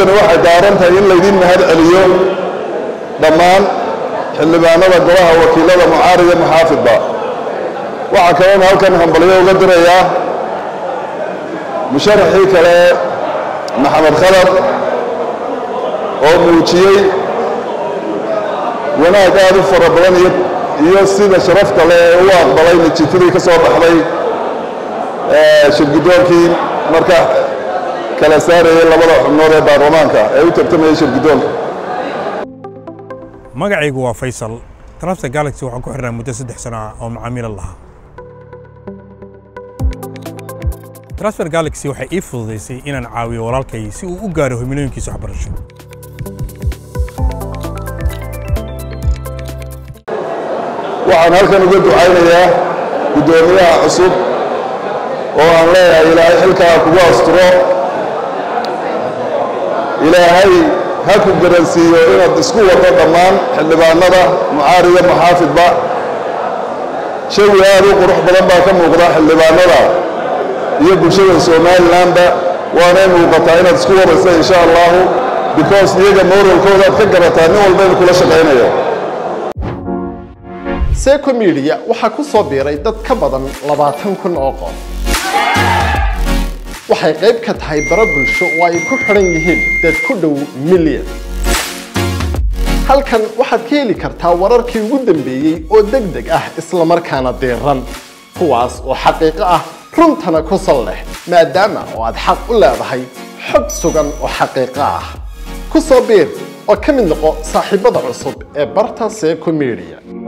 waxay daaran tahay in laydin mahad celiyo dhammaan xildhibaanada golaha wakiilada mucaarida muxaafidba waxaa kaloona halkan hambalyo uga dirayaa musharaxii kale maxamed khadar oo muujiyey wanaag aad u fara badan iyo sida sharafta leh ee u aqbalay natiijadii ka soo baxday shirgudoonkii marka kala saarayay labada xubnood ee baarlamaanka ee u tartamayay shirgudoonka magacaygu waa faysal transfer galaxy waxaan ku xirnaa muddo saddex sano ah oo macaamiila lahaa transfer galaxy waxay ii fududaysay inaan caawiyo walaalkay si uu u gaaro himilooyinkiisa waxbarasho waxaan halkan uga ducaynayaa guddoomiyaha cusub oo aan leeyahay ilaahay xilkaa kugu asturo ilaahay ha ku garansiiyo inaad isku wado dhammaan xildhibaanada mucaarida muxaafidba shawi aad u qurux badan baa ka muuqda xildhibaanada iyo bulshada somalilanba waanay muuqataa inaad isku wadaysa insha allahu because iyaga moralkooda aad ka garataa nin walba in kula shaqaynayo seco media waxaa ku soo biiray dad ka badan labaatan kun oo qof waxay qayb ka tahay baro bulsho oo ay ku xidhan yihiin dad ku dhow milyan halkan waxaad ka heli kartaa wararkii ugu dambeeyey oo deg deg ah isla markaana diiran kuwaas oo xaqiiqo ah runtana ku sal leh maadaama oo aad xaq u leedahay xog sugan oo xaqiiqo ah ku soo biir oo ka mid noqo saaxiibada cusub ee barta seco media